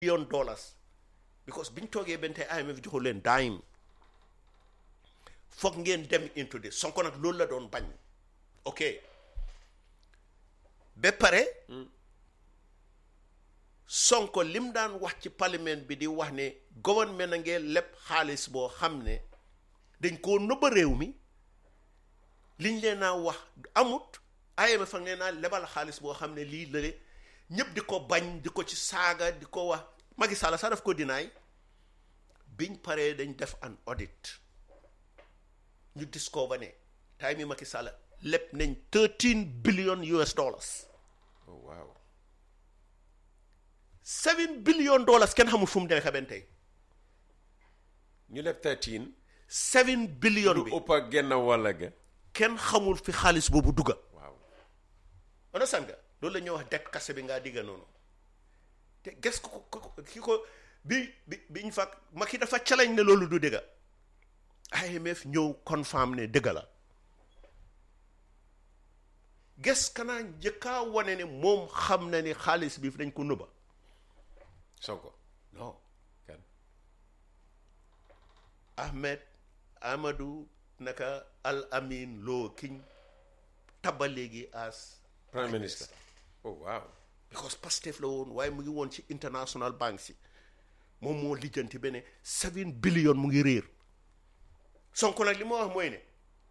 billion dollars because biñ toogee benn tey IMF joxu leen dime foog ngeen dem into this Sonko nag loolu la doon bañ ok ba pare Sonko lim daan wax ci parlement bi di wax ne gouvernement a ngee lépp xaalis boo xam ne dañ koo nëbba réew mi liñ leen naa wax amut IMF a ngeen naa lebal xaalis boo xam ne lii lële ñëpp di ko bañ di ko ci saaga di ko wax Macky Sall sax daf ko dinaay biñ paree dañ def an audit ñu discover ne time yi Macky Sall lépp nañ 13 billion US dollars oh waaw 7 billion dollars kenn xamul fu mu demee xamante tey ñu leb 13 7 billion lu bi ëpp ak genn wàll ga kenn xamul fi xaalis boobu dugga waaw understand nga loolu la ñuy wax det kase bi ngaa digga noonu te ges ko ko ko- ki ko bi bi biñ fa Macky dafa challenge ne loolu du dëgga IMF ñëw confirm ne dëgga la ges kanaa njëkkaa wane ne moom xam na ni xaalis bi dañ ko nëbba Sonko non kan Ahmed Amadou naka Al Amin Lo kiñ tabba léegi as prime minister oh waaw because Pastef la woon waaye mu ngi woon ci international bank si moom moo lijjanti benn seven billion mu ngi réer Sonko nag li ma wax mooy ne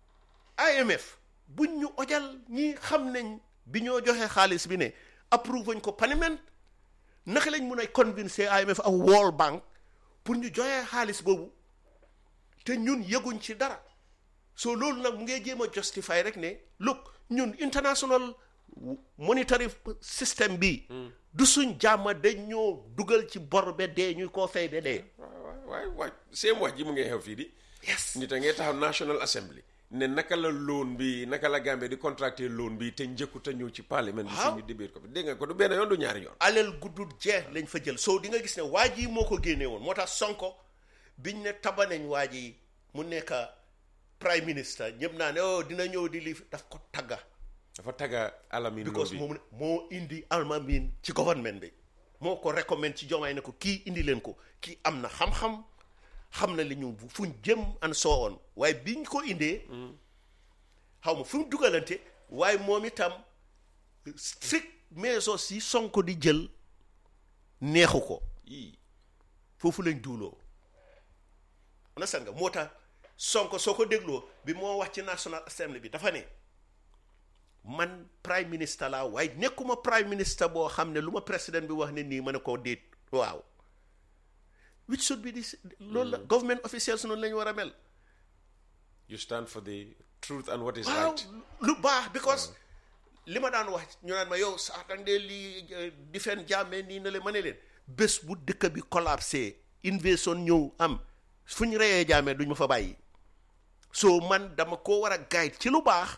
IMF buñ ñu ojal ñi xam nañ bi ñoo joxe xaalis bi ne approuve wañ ko parlement naka lañ mun a convincer IMF ak World Bank pour ñu joxe xaalis boobu te ñun yëguñ ci dara so loolu nag mu ngay jéem a justify rek ne look ñun international monetary system bi du suñ jàmma dañ ñoo dugal ci bor be dee ñuy koo fay be dee waay waay waay seen wax ji mu ngi xew fii di yes nit a ngee taxaw National Assembly ne naka la loan bi naka la Gambie di contracté loan bi te njëkku te ñëw ci parlement bi Waaw. suñu débir ko bi dégg nga ko du benn yoon du ñaari yoon alal guddul jeex lañ fa jël soo di nga gis ne waa ji moo ko génne woon moo tax Sonko biñ ne taba nañ waa ji mu nekk prime minister ñëpp naa ne oh dina ñëw di li daf ko tagga dafa tagga alamin loo because bi moom moo indi almamin ci government bi moo ko recommend ci jomaay ne ko kii indi leen ko kii am na xam-xam xam na li ñu fuñ jëm an soo on waaye biñ ko indee xaw ma fu mu dugalante waaye moom itam strict measures yi Sonko di jël neexu ko yii foofu lañ duuloo understand nga moo tax Sonko soo ko dégloo bi moo wax ci National Assembly bi dafa ne man prime minister laa waaye nekkuma prime minister boo xam ne lu ma président bi wax ne nii ma ne koo déet waaw which should be this loolu la government officials noonu la ñu war a mel you stand for the truth and what is waaw right lu baax because li ma daan wax ñu naan ma yow sax dang dee lii di fen jàmmee nii na le ma ne leen bés bu dëkk bi collapsé invasion ñëw am fu ñu reyee jàmmee duñ ma fa bàyyi so man dama ko war a guide ci lu baax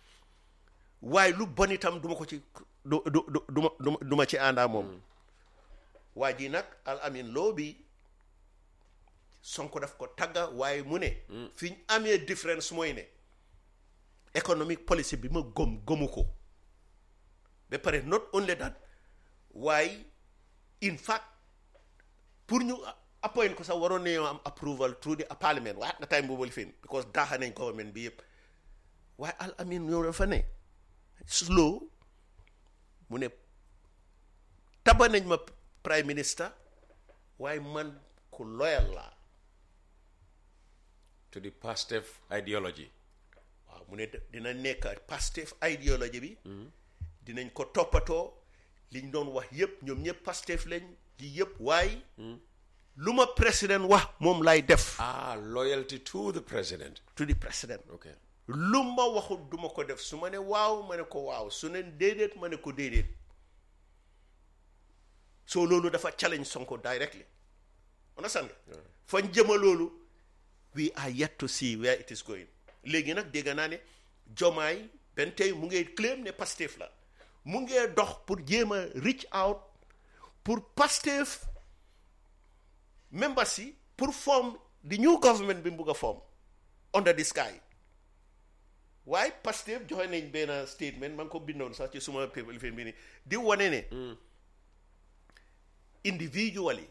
waaye lu bon itam duma ko ci du du du du ma du ma du ma ci àndaa moom waa ji nag al amin loo bi Sonko daf ko tagga waaye mu ne fi ñu amee différence mooy ne economic policy bi ma gëm gëmu ko ba pare not only that waaye in fact pour ñu appoint ko sax waroon nañoo am approval through the parliament waaye at na time boobu fin because daaxa nañ government bi yëpp waaye al amin ñëw dafa ne slow mu ne taba nañ ma prime minister waaye man ku loyal laa to the Pastef ideology waaw mu ne de- dina nekk Pastef idéologie bi dinañ ko toppatoo liñ doon wax yëpp ñoom ñëpp Pastef lañ li yëpp waaye lu ma président wax moom lay def ah loyalty to the president to the président okay lu ma waxul duma ko def su ma ne waaw ma ne ko waaw su ne déedéet ma ne ko déedéet soo loolu dafa challenge Sonko directly understand nga fañ jëma loolu we are yet to see where it is going léegi nag dégg naa ne jomaay benn tey mu ngee claim ne Pastef la mu ngee dox pour jéem a reach out pour Pastef members yi pour form the new government bi mu bugg a form under the sky waaye Pastef joxe nañ benn statement ma ngi ko bindoon sax ci suma paper lifin bi ni di wane ne individually